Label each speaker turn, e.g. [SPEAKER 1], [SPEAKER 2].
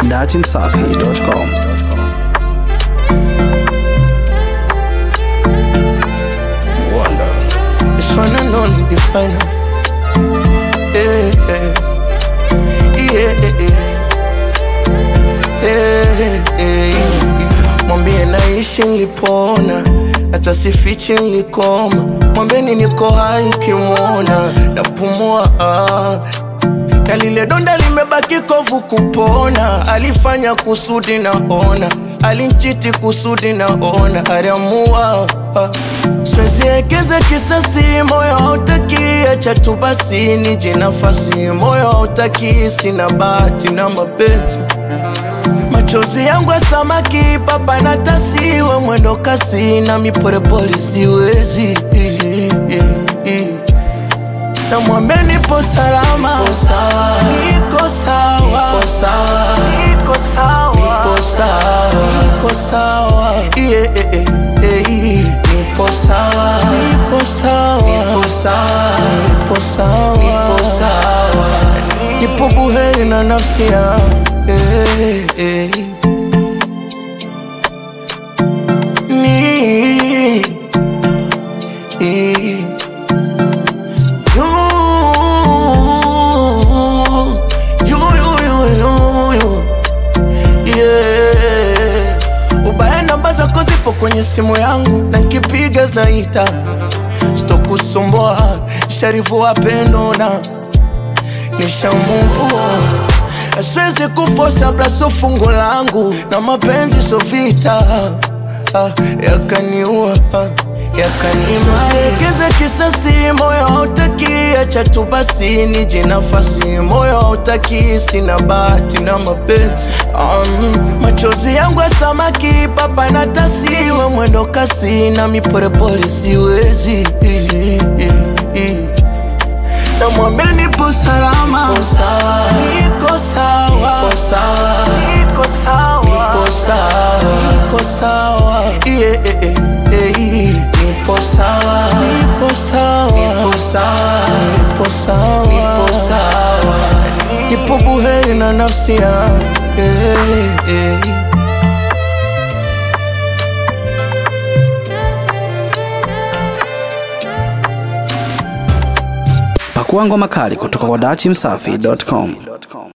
[SPEAKER 1] datimsafi.com.
[SPEAKER 2] This one and only the final. Yeah, yeah, yeah, yeah, yeah, yeah. Mwambie naishi nilipona, hata sifichi nilikoma. Mwambeni niko hai nkimwona, napumua ah. na lile donda limebaki kovu kupona. Alifanya kusudi naona, alinchiti kusudi naona, aliamua ah. Siwezi ekeza kisasi, moyo hautaki, acha tu basi nije nafasi, moyo hautaki, sina bahati na mapenzi machozi yangu ya samaki papa na tasi we mwendo kasi na mipolepole siwezi na mwambie nipo salama niko sawa niko sawa niko sawa niko sawa yeah, yeah, yeah, yeah. nipo sawa nipo sawa nipo sawa nipo sawa nipo sawa nipo buheri na nafsi yangu eh, eh. Ni eh. You, you, you, you, you, you. Yeah. Ubaya namba zako zipo kwenye simu yangu na nkipiga zinaita sitokusumbua sharifu wapendo na nishamuvua Siwezi kufosa blaso fungo langu na mapenzi so vita ah, yakaniua ah, yakanimaliza kisasi, moyo hautaki, acha tu basi nije nafasi, moyo hautaki, sina bahati na mapenzi um, machozi yangu ya samaki papa na tasi, we mwendo kasi na mipolepole siwezi na mwambie nipo salama, niko sawa, niko sawa, niko sawa, niko sawa, yeah, yeah, yeah, yeah. nipo sawa, nipo sawa, nipo sawa, nipo sawa, nipo sawa, nipo buheri na nafsi yangu yeah, yeah.
[SPEAKER 1] Pakua ngoma kali kutoka kwa datimsafi.com.